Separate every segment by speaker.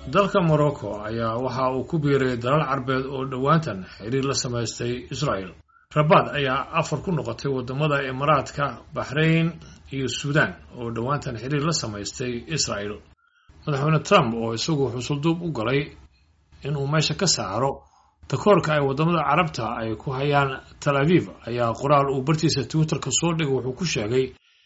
Speaker 1: dalka morocco ayaa waxa uu ku biiray dalal carbeed oo dhowaantan xiriir la samaystay israel rabaad ayaa afar ku noqotay wadamada imaaraadka baxrayn iyo suudaan oo dhowaantan xiriir la samaystay israel madaxweyne trump oo isagu xusulduub u galay inuu meesha ka saaro takoorka ay wadamada carabta ay ku hayaan tal aviv ayaa qoraal uu bartiisa twitterka soo dhigay wuxuu ku sheegay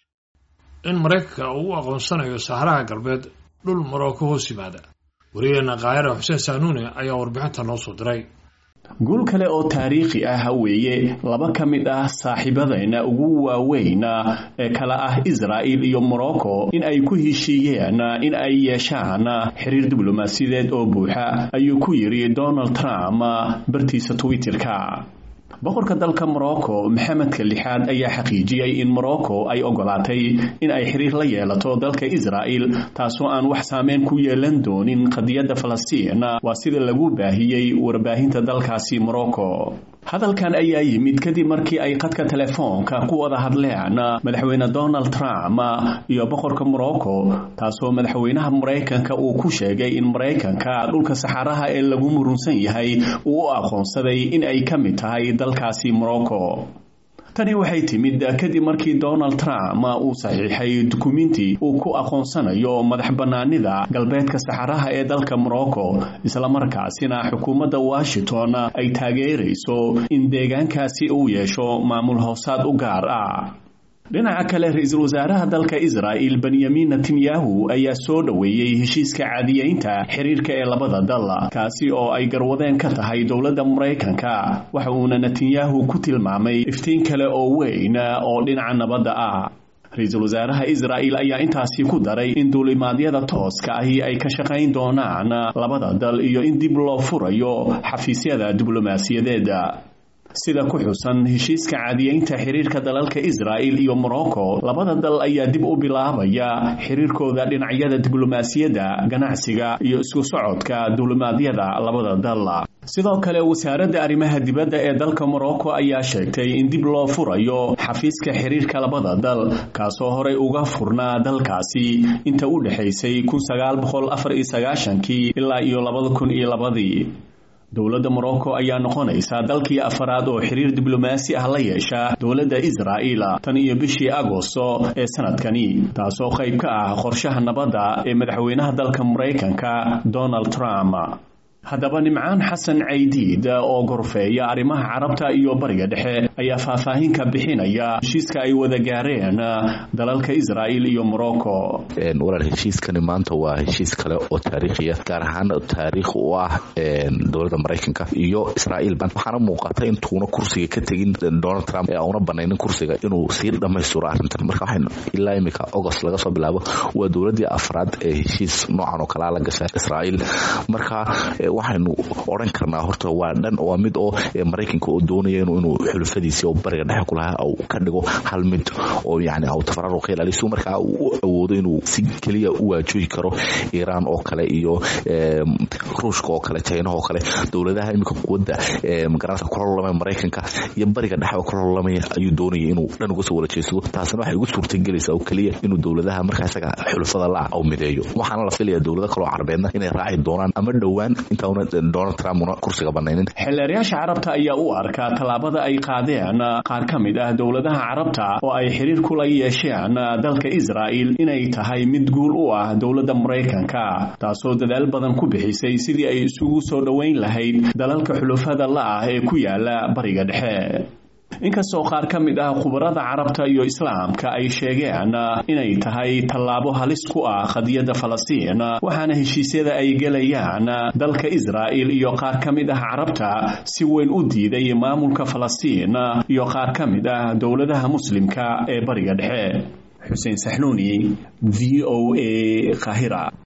Speaker 1: in maraykanka uu u aqoonsanayo saharaha galbeed dhul morocco hoos yimaada wariyaheena kaahira xuseen saanuune ayaa warbixinta noo soo diray
Speaker 2: guul kale oo taariikhi ah weeye laba ka mid ah saaxiibadayna ugu waaweyn ee kala ah israa'il iyo morocco in ay ku heshiiyeen in ay yeeshaan xiriir diblomaasiyadeed oo buuxa ayuu ku yidhi donald trump bartiisa twitterka boqorka dalka morocco maxamedka lixaad ayaa xaqiijiyey in morocco ay ogolaatay in ay xiriir la yeelato dalka israa'il taasoo aan wax saameyn ku yeelan doonin qadiyadda falastiin waa sida lagu baahiyey warbaahinta dalkaasi morocco hadalkan ayaa yimid kadib markii ay qadka telefoonka ku wada hadleen madaxweyne donald trump iyo boqorka morocco taasoo madaxweynaha maraykanka uu ku sheegay in maraykanka dhulka saxaraha ee lagu murunsan yahay uu u aqoonsaday in ay ka mid tahay dalkaasi morocco tani waxay timid kadib markii donald trump uu saxiixay dukuminti uu ku aqoonsanayo madax bannaanida galbeedka saxaraha ee dalka morocco islamarkaasina xukuumadda washington ay taageerayso in deegaankaasi uu yeesho maamul hoosaad u gaar ah dhinaca kale ra-iisul wasaaraha dalka israa'il benyamin netanyahu ayaa soo dhoweeyey heshiiska caadiyeynta xiriirka ee labada dal kaasi oo ay garwadeen ka tahay dowladda maraykanka waxa uuna netanyahu ku tilmaamay iftiin kale oo weyn oo dhinaca nabadda ah ra-iisul wasaaraha israa'il ayaa intaasi ku daray in duulimaadyada tooska ahi ay ka shaqayn doonaan labada dal iyo in dib loo furayo xafiisyada diblomaasiyadeeda sida ku xusan heshiiska caadiyeynta xiriirka dalalka israa'il iyo morocco labada dal ayaa dib u bilaabaya xiriirkooda dhinacyada diblomaasiyadda ganacsiga iyo isku socodka duulimaadyada labada dal sidoo kale wasaaradda arrimaha dibadda ee dalka morocco ayaa sheegtay in dib loo furayo xafiiska xiriirka labada dal kaasoo horey uga furnaa dalkaasi inta u dhexaysay kii ilaa iyo labadii dowladda morocco ayaa noqonaysa dalkii afaraad oo xiriir diblomaasi ah la yeesha dowladda israa'il tan iyo bishii agosto ee sanadkani taasoo qayb ka ah qorshaha nabadda ee madaxweynaha dalka maraykanka donald trump haddaba nimcaan xasan caydiid oo gorfeeya arrimaha carabta iyo bariga dhexe ayaa faahfaahin ka bixinaya heshiiska ay wada gaareen dalalka israa'il iyo morocco
Speaker 3: walaal heshiiskani maanta waa heshiis kale oo taariikhiya gaar ahaan taariikh u ah dowladda maraykanka iyo israa'iil waxaana muuqata intuuna kursiga ka tegin donald trump ee auna banaynin kursiga inuu sii dhammaystiro arrintan marka waxaynu ilaa imika agost laga soo bilaabo waa dowladdii afraad ee heshiis noocan oo kalea la gasha israa'iil marka waxaynu odhan karnaa horta waa dhan waa mid oo maraykanka oo doonaya inuu xulufadiisii oo bariga dhexe kulahaa u ka dhigo hal mid oo yani aw tafararuq ka ilaaliyo si markaa u awoodo inuu si keliya u waajohi karo iiraan oo kale iyo ruushka oo kale china oo kale dowladaha iminka quwadda magaranka kula lolamaya maraykanka iyo bariga dhexe oo kula lolamaya ayuu doonaya inuu dhan uga soo wada jeedsado taasina waxay ugu suurtagelaysaa oo keliya inuu dowladaha markaa isaga xulufada la aw mideeyo waxaana la filaya dowlado kaloo carbeedna inay raaci doonaan ama dhowaan donald trump una kursiga banaynin
Speaker 2: xildheerayaasha carabta ayaa u arkaa tallaabada ay qaadeen qaar ka mid ah dowladaha carabta oo ay xiriir kula yeesheen dalka israa'il inay tahay mid guul u ah dowladda maraykanka taasoo dadaal badan ku bixisay sidii ay isugu soo dhoweyn lahayd dalalka xulufada la ah ee ku yaala bariga dhexe inkastoo qaar ka mid ah khubarada carabta iyo islaamka ay sheegeen inay tahay tallaabo halis ku ah qadiyadda falastiin waxaana heshiisyada ay gelayaan dalka israa'il iyo qaar ka mid ah carabta si weyn u diiday maamulka falastiin iyo qaar ka mid ah dowladaha muslimka ee bariga dhexe xuseen saxnuuni v o a kahira